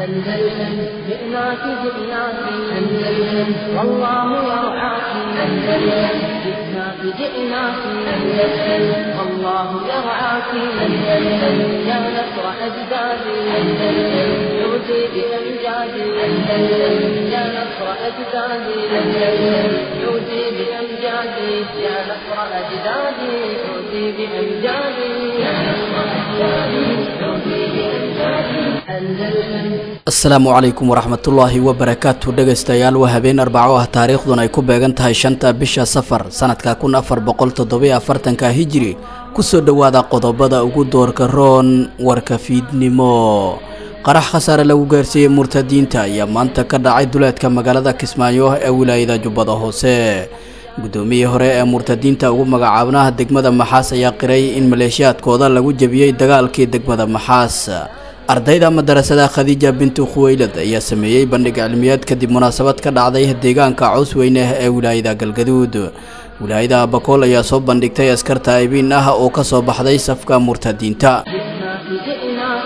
أندلسن جئناك جئناك أندلسن والله يرعاك أندلسن جئناك جئناك أندلسن والله يرعاك أندلسن يا نصر أجدادي أندلسن عودي بأمجادي أندلسن يا نصر أجدادي أندلسن عودي بأمجادي يا نصر أجدادي عودي بأمجادي يا نصر أجدادي عودي بأمجادي أندلسن asalaamu calaykum waraxmatullaahi wabarakaatu dhegaystayaal waa habeen arbaco ah taariikhdun ay ku beegan tahay shanta bisha safar sanadka kun afar boqol toddobiyo afartanka hijiri kusoo dhowaada qodobada ugu doorka roon warka fiidnimo qarax khasaare lagu gaarsiiyey murtadiinta ayaa maanta ka dhacay duleedka magaalada kismaayo ee wilaayada jubbada hoose guddoomiyii hore ee murtadiinta ugu magacaabnaha degmada maxaas ayaa qiray in maleeshiyaadkooda lagu jebiyey dagaalkii degmada maxaas ardayda madarasada khadiija bintu khuweylad ayaa sameeyey bandhig cilmiyeed kadib munaasabad ka dhacday deegaanka cawsweyne ee wilaayada galgaduud wilaayada bakool ayaa soo bandhigtay askar taa'ibiin ah oo ka soo baxday safka murtadiinta جئناك جئناك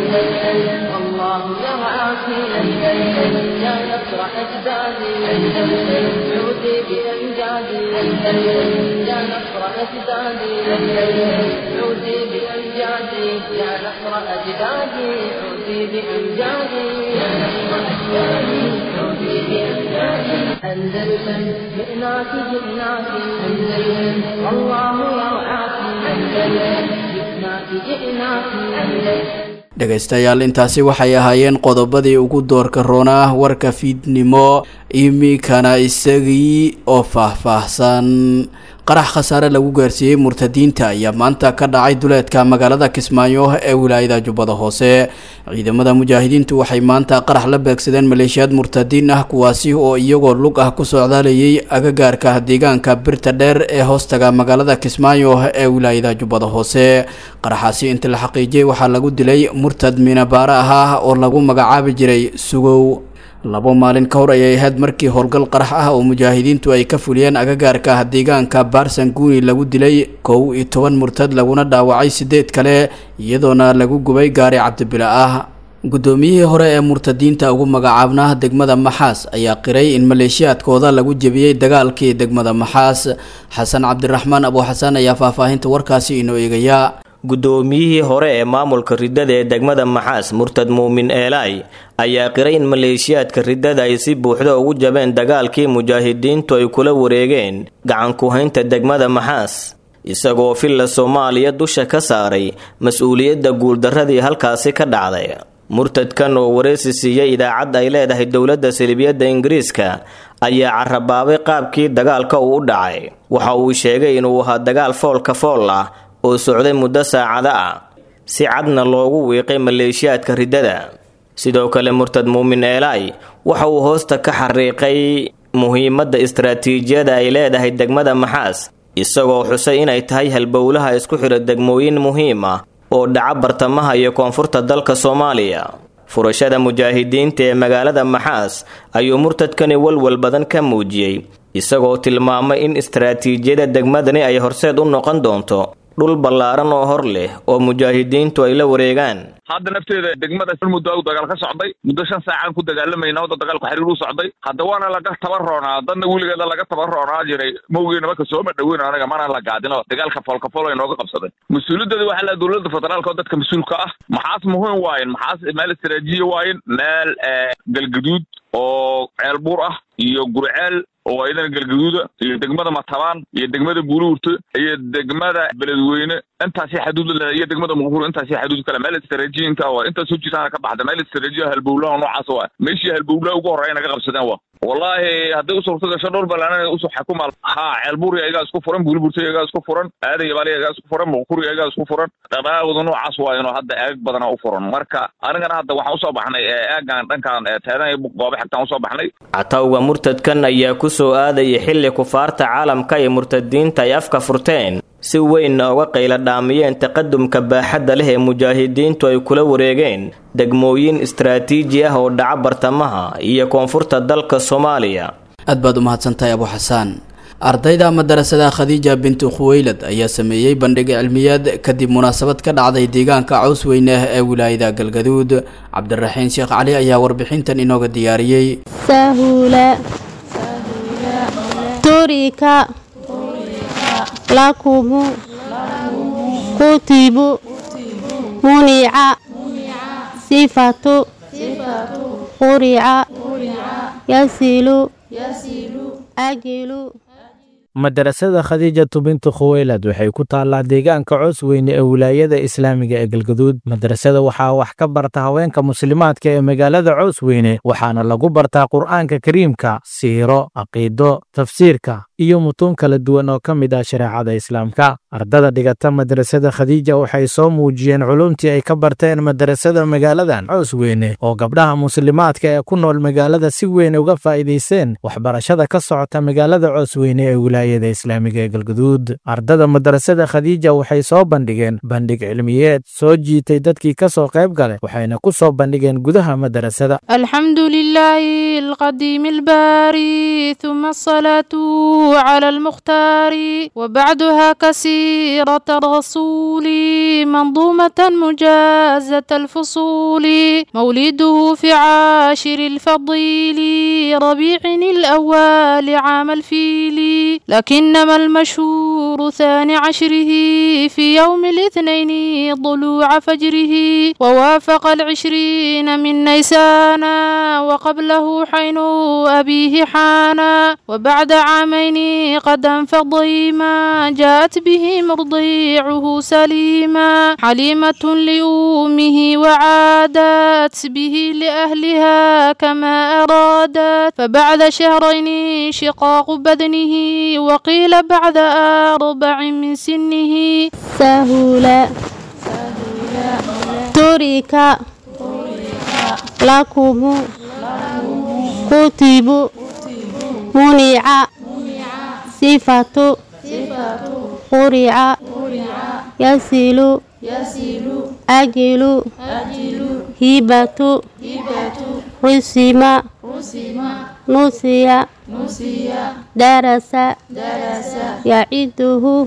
أندلسن والله يرعاك أندلسن يا نصر أجدادي أندلسن عودي بأمجادي أندلسن يا نصر أجدادي أندلسن عودي بأمجادي يا نصر أجدادي عودي بأمجادي يا نصر أجدادي عودي بأمجادي أندلسن جئناك جئناك أندلسن والله يرعاك أندلسن جئناك جئناك أندلسن dhegaystayaal intaasi waxay ahaayeen qodobadii ugu doorka roonaa warka fiidnimo iminkana isagii oo faahfaahsan qarax khasaare lagu gaarsiiyey murtadiinta ayaa maanta ka dhacay duleedka magaalada kismaayo ee wilaayada jubbada hoose ciidamada mujaahidiintu waxay maanta qarax la beegsadeen maleeshiyaad murtadiin ah kuwaasi oo iyagoo lug ah ku socdaalayay agagaarka deegaanka birta dheer ee hoostaga magaalada kismaayo ee wilaayada jubbada hoose qaraxaasi inta la xaqiijiyey waxaa lagu dilay murtad minabaare ah oo lagu magacaabi jiray sugow labo maalin ka hor ayay ahayd markii howlgal qarax ah oo mujaahidiintu ay ka fuliyeen agagaarka deegaanka baarsan guuni lagu dilay kow iyo toban murtad laguna dhaawacay sideed kale iyadoona lagu gubay gaari cabdibila ah guddoomiyihii hore ee murtadiinta ugu magacaabnaa degmada maxaas ayaa qiray in maleeshiyaadkooda lagu jebiyey dagaalkii degmada maxaas xasan cabdiraxmaan abuuxasan ayaa faahfaahinta warkaasi inoo eegaya guddoomiyihii hore ee maamulka riddada ee degmada maxaas murtad muumin eelaay ayaa qiray in maleeshiyaadka riddada ay si buuxda ugu jabeen dagaalkii mujaahidiintu ay kula wareegeen gacanku-haynta degmada maxaas isagoo filla soomaaliya dusha ka saaray mas-uuliyadda guuldarradii halkaasi ka dhacday murtadkan oo wareysi siiyey idaacad ay leedahay dowladda salibiyadda ingiriiska ayaa carabaabay qaabkii dagaalka uu u dhacay waxa uu sheegay inuu ahaa dagaal foolka fool ah oo socday muddo saacada ah si cadna loogu wiiqay maleeshiyaadka riddada sidoo kale murtad muumin eelaay waxa uu hoosta ka xariiqay muhiimadda istaraatiijiyada ay leedahay degmada maxaas isagoo xusay inay tahay halbowlaha isku xidha degmooyin muhiim ah oo dhaca bartamaha iyo koonfurta dalka soomaaliya furashada mujaahidiinta ee magaalada maxaas ayuu murtadkani walwal badan ka muujiyey isagoo tilmaamay in istaraatiijiyada degmadani ay horseed u noqon doonto dhul ballaaran oo hor leh oo mujaahidiintu ay la wareegaan hadda nafteeda degmada muddo u dagaal ka socday muddo shan saacaan ku dagaalamayna wadda dagaalku xiriir u socday hadda waana laga tabaroonaa dadna weligeeda laga tabaroonaa jiray mawgeena marka sooma dhaweyn anaga mana la gaadino dagaalka foolkafol ay nooga qabsaday mas-uuliyaddeeda waxaa la dowladda federaalka oo dadka mas-uulka ah maxaas muhiim waayen maxaas meel istaraatiijiya waayen meel galgaduud oo ceel buur ah iyo gurceel oo ayadana galgaduuda iyo degmada matabaan iyo degmada buuluurta iyo degmada beledweyne intaasi xaduud laleedahay iyo degmada muqbuur intaasi xaduud kale meel istaraatiijiyinka waa intaas hojisaana ka baxda meel istaraatiijiya halbowlaha noocaas waa meeshii halbowlaha ugu horreeya naga qabsadeen waa wallaahi hadday u suurto gasho dhowr balaanana usoo xakuma haa ceelbuuri ayagaa isku furan buuliburta ayagaa isku furan aadan yabaali ayagaa isku furan muqkuri ayagaa isku furan dhaqaaqooda noocaas waa inuu hadda eeg badana u furan marka anigana hadda waxaan usoo baxnay eegan dhankan teedan iyo goobe xigtaan usoo baxnay catawga murtadkan ayaa ku soo aadaya xilli kufaarta caalamka iyo murtadiinta ay afka furteen si weynna uga qayla dhaamiyeen taqadumka baaxadda leh ee mujaahidiintu ay kula wareegeen degmooyin istaraatiiji ah oo dhaca bartamaha iyo koonfurta dalka soomaaliya aad baad u mahadsantahay abu xasaan ardayda madarasada khadiija bintu khuweylad ayaa sameeyey bandhig cilmiyeed kadib munaasabad ka dhacday deegaanka caws weyne ee wilaayada galgaduud cabdiraxiin sheekh cali ayaa warbixintan inooga diyaariyey sahula turika lakumu kutibu munica sifatu qurica yasilu ajilu madarasada khadiijatu bintu khuweylad waxay ku taallaa deegaanka coos weyne ee wilaayada islaamiga ee galgaduud madarasada waxaa wax ka barta haweenka muslimaadka ee magaalada coos weyne waxaana lagu bartaa qur'aanka kariimka siiro caqiido tafsiirka iyo mutuun kala duwan oo ka mid ah shareecada islaamka ardada dhigata madarasada khadiija waxay soo muujiyeen culumtii ay ka barteen madarasada magaaladan coos weyne oo gabdhaha muslimaadka ee ku nool magaalada si weyn uga faa'iidaysteen waxbarashada ka socota magaalada coos weyne ee wilaayada islaamiga ee galgaduud ardada madarasada khadiija waxay soo bandhigeen bandhig cilmiyeed soo jiitay dadkii ka soo qayb gale waxayna ku soo bandhigeen gudaha madarasada الحمد لله القديم الباري ثم الصلاة على المختار وبعدها كسيرة الرسول منظومة مجازة الفصول مولده في عاشر الفضيل ربيع الأول عام الفيل لكنما المشهور ثاني عشره في يوم الاثنين ضلوع فجره ووافق العشرين من نيسان وقبله حين أبيه حانا وبعد عامين قد انفضي ما جاءت به مرضيعه سليما حليمة لأمه وعادت به لأهلها كما أرادت فبعد شهرين شقاق بدنه وقيل بعد أربع من سنه sahula turika lakumu kutibu munica sifatu qurica yasilu ajilu hibatu risima nusiya darasa yaciduhu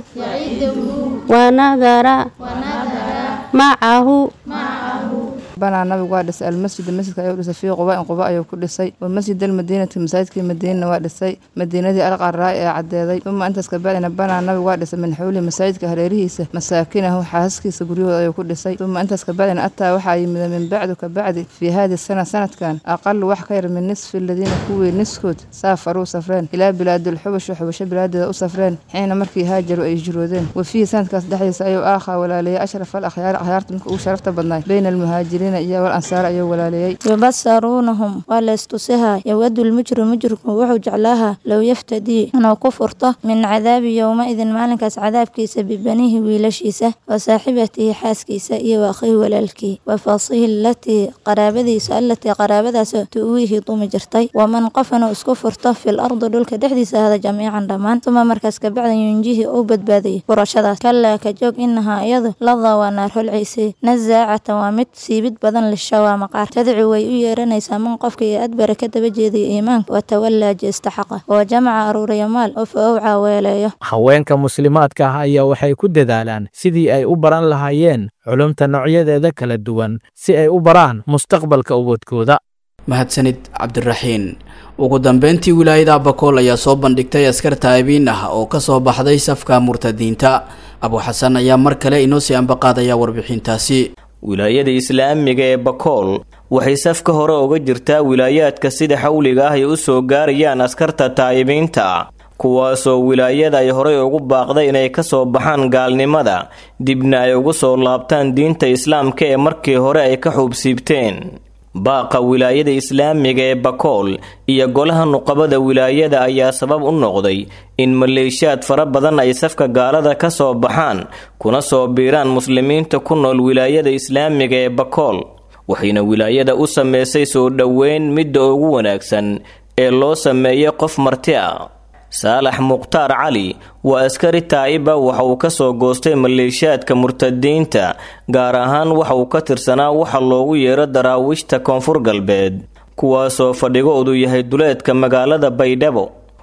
wanadara macahu banaa nabigu waa dhisay almasjid masjidka ayuu dhisay fii quba-in quba ayuu ku dhisay wa masjid almadiinati masaajidkii madiinana waa dhisay madiinadii alqaraa ee caddeeday uma intaas kabacdina banaa nabigu waa dhisay min xawli masaajidka hareerihiisa masaakinahu xaasaskiisa guryahooda ayuu ku dhisay uma intaas kabacdina ataa waxaa yimida min bacdu kabacdi fii haadi sana sanadkan aqalu wax ka yar min nisfi aladiina kuwii niskood saafaruu safreen ilaa bilaadilxubasha xubasho bilaadeeda u safreen xiina markii haajaru ay hijroodeen wa fiihi sanadkaas dhexdiisa ayuu aakhaa walaaleeyay ashraf al akhyaar akhyaarta marka ugu sharafta badnaay bayna almuhaajiriin iyo wal ansaar ayuu walaaleeyey yubasaruunahum waa laystusihaa yawadu lmujrim mujrimku wuxuu jeclaahaa low yaftadii inuu ku furto min cadaabi yowma-idin maalinkaas cadaabkiisa bibanihi wiilashiisa wa saaxibatihi xaaskiisa iyo wa akhihi walaalkii wa faasihi alatii qaraabadiisa allatii qaraabadaasoo tu'wiihi dumi jirtay waman qof inuu isku furto fil ardi dhulka dhexdiisa hada jamiican dhammaan uma markaas kabacdan yunjihi uu badbaadayay furashadaas kalaa ka joog inahaa iyadu ladaa waa naar holcaysay nasaacatan waa mid siibid badan lishawaa maqaar tadci way u yeeranaysaa man qofka iyo adbara ka daba jeedaya iimaanka watawallaa jeesta xaqa oo jamaca aruuriya maal oo fa owcaa weeleeyo haweenka muslimaadka ah ayaa waxay ku dadaalaan sidii ay u baran lahaayeen culumta noocyadeeda kala duwan si ay u baraan mustaqbalka ubadkooda mahadsanid cabdiraxiin ugu dambeyntii wilaayada abakool ayaa soo bandhigtay askar taa'ibiin ah oo ka soo baxday safka murtadiinta abu xasan ayaa mar kale inoo sii ambaqaadaya warbixintaasi wilaayada islaamiga ee bakool waxay safka hore uga jirtaa wilaayaadka sida xawliga ah ay u soo gaarayaan askarta taa'ibiinta kuwaasoo wilaayada ay horey ugu baaqday inay ka soo baxaan gaalnimada dibna ay ugu soo laabtaan diinta islaamka ee markii hore ay ka xuubsiibteen baaqa wilaayada islaamiga ee bakool iyo golaha nuqabada wilaayada ayaa sabab u noqday in maleeshiyaad fara badan ay safka gaalada ka soo baxaan kuna soo biiraan muslimiinta ku nool wilaayada islaamiga ee bakool waxayna wilaayada u sameysay soo dhoweyn midda ugu wanaagsan ee loo sameeyay qof marti ah saalax mukhtaar cali waa askari taa'iba waxa uu ka soo goostay maleeshiyaadka murtadiinta gaar ahaan waxa uu ka tirsanaa waxa loogu yeero daraawiishta koonfur galbeed kuwaasoo fadhigoodu yahay duleedka magaalada baydhabo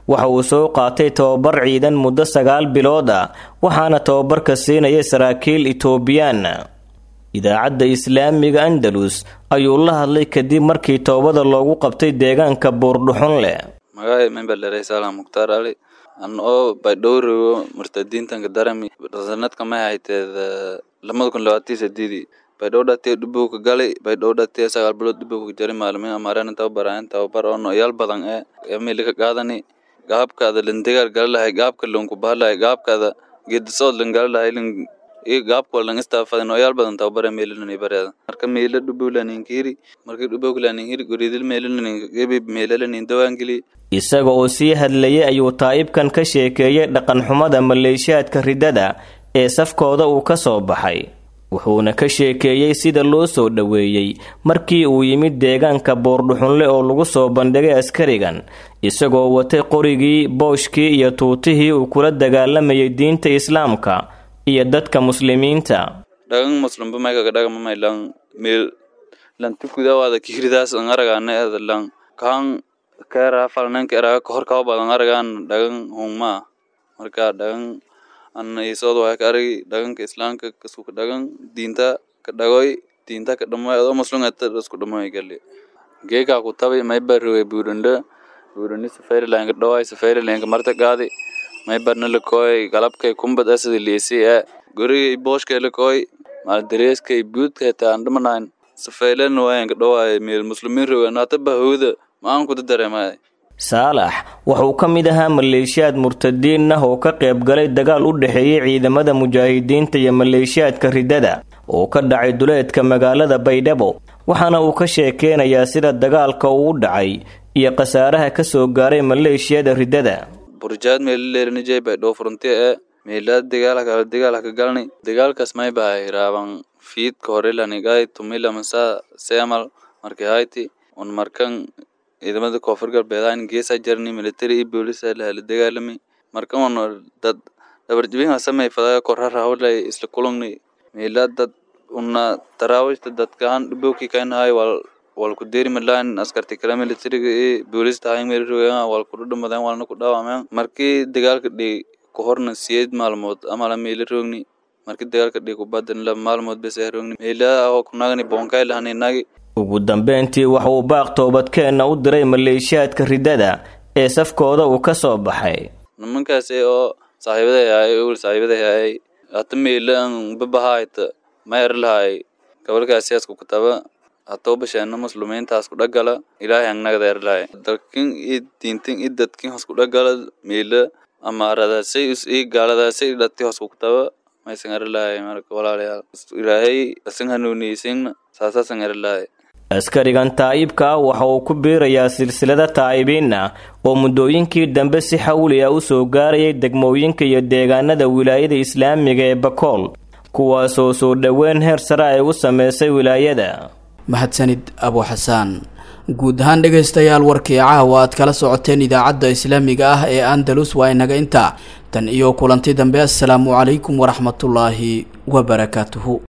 waxa uu soo qaatay tobabar ciidan muddo sagaal bilood ah waxaana tobabarka siinayay saraakiil etoobiyaan idaacadda islaamiga andalus ayuu la hadlay kadib markii toobada loogu qabtay deegaanka buurdhuxun leh magacay memberlere salam mukhtaar ali an oo baydhowrigo murtadiintanka darami sanadka may hayteed lamada kun labaatii sideedii baydhow dhatee dhibowka galay baydhow dhatee sagaal bilood dhibowka jari maalmin amaareen tababaraayeen tababar oo noyaal badan ee emilika qaadani gaabkaada lindigaar galalahay gaabka lunku bahalahay gaabkaada geedisood lin galalahay lin iyo gaabka lan istaafada noyaal badan tababare meelilani bareeda marka meela dhubowlaninkiri marka dhubowlaninkiri goridil meelilanigebi meelalanin dawaangeli isaga oo sii hadlayay ayuu taa'ibkan ka sheekeeyey dhaqanxumada maleeshiyaadka riddada ee safkooda uu ka soo baxay wuxuuna ka sheekeeyey sida loo soo dhoweeyey markii uu yimid deegaanka boordhuxunle oo lagu soo bandhigay askarigan isagoo watay qorigii booshkii iyo tuutihii uu kula dagaalamayay diinta islaamka iyo dadka muslimiinta dhagan muslimba maykaga dhagamamay lang meel lan tukudawaada kihridaas ang aragana eda lang kaan keera falnanka eraga kahor kaba badan aragaan dhagan hungma marka dhagan ana isood waa ka aragi dhaganka islaamka kasuka dhagan diinta ka dhagoy diinta ka dhamoy adoo muslim ata isku dhamoy gali geeka ku tabi may barwe burunda burunda safarilanka dhaway safarilanka marta qaadi may barna lakoy galabkay kumbad asadi liisi ee gurigay booshkay lakoy maal dareeskay buudka taa andhamanayn safaylan wayanka dhaway meel muslimiin rogan hata bahooda maan kuda dareemay saalax wuxuu ka mid ahaa maleeshiyaad murtadiin ah oo ka qayb galay dagaal u dhexeeyey ciidamada mujaahidiinta iyo maleeshiyaadka riddada oo ka dhacay duleedka magaalada baydhabo waxaana uu ka sheekeynayaa sida dagaalka uu u dhacay iyo khasaaraha ka soo gaaray maleeshiyada riddada burjaad meelaleerinijay baydhabo frontiya ee meelaad dagaalaka dagaalaka galni dagaalkaas may bahay raaban fiidka horelanigai tumila masa seamal markii hayti un markan ciidamada koonfur galbeedaan geesa jarni military iyo boolisa lahala dagaalami marka un dad dhabarjibin samay fadaga korara hawlay isla kulungni meela dad una taraawishta dadkaan dhibowki kainahay wal wal ku deeri malaan askarti kala militariga iyo boolista hay meel rogaan wal ku dhamadan walna ku dhaawameen markii dagaalka dhig ku horna siyeed maalmood amala meela roogni markii dagaalka dhig ku badan la maalmood bes roogni meela oo kunagani bonkay lahaninagi ugu dambeyntii waxa uu baaq toobadkeenna u diray maleeshiyaadka riddada ee safkooda uu ka soo baxay nimankaasi oo saaxiibaday ahay ul saaxiibaday ahay hata meelan babahayta mayar lahay gabalkaasi asku kutaba hatoo basheena muslumiintaas ku dhagala ilaahay angnagdeer lahay dalkin iyo diintin iyo dadkin hos ku dhagala meela amaaradaasay iyo gaaladaasay dhati hos ku kutaba maysan ari lahay marka walaalayaal ilaahay asan hanuuniyeysinna saasaasan ari lahay askarigan taa'ibka ah waxa uu ku biirayaa silsilada taa'ibiin ah oo muddooyinkii dambe si xawli ah u soo gaarayay degmooyinka iyo deegaanada wilaayada islaamiga ee bakool kuwaasoo soo dhoweyn heer sare ay u sameysay wilaayada mahadsanid abu xasaan guud ahaan dhegaystayaal warkii caawa aad kala socoteen idaacadda islaamiga ah ee andalus waa inaga intaa tan iyo kulanti dambe assalaamu calaykum waraxmatullaahi wabarakaatuhu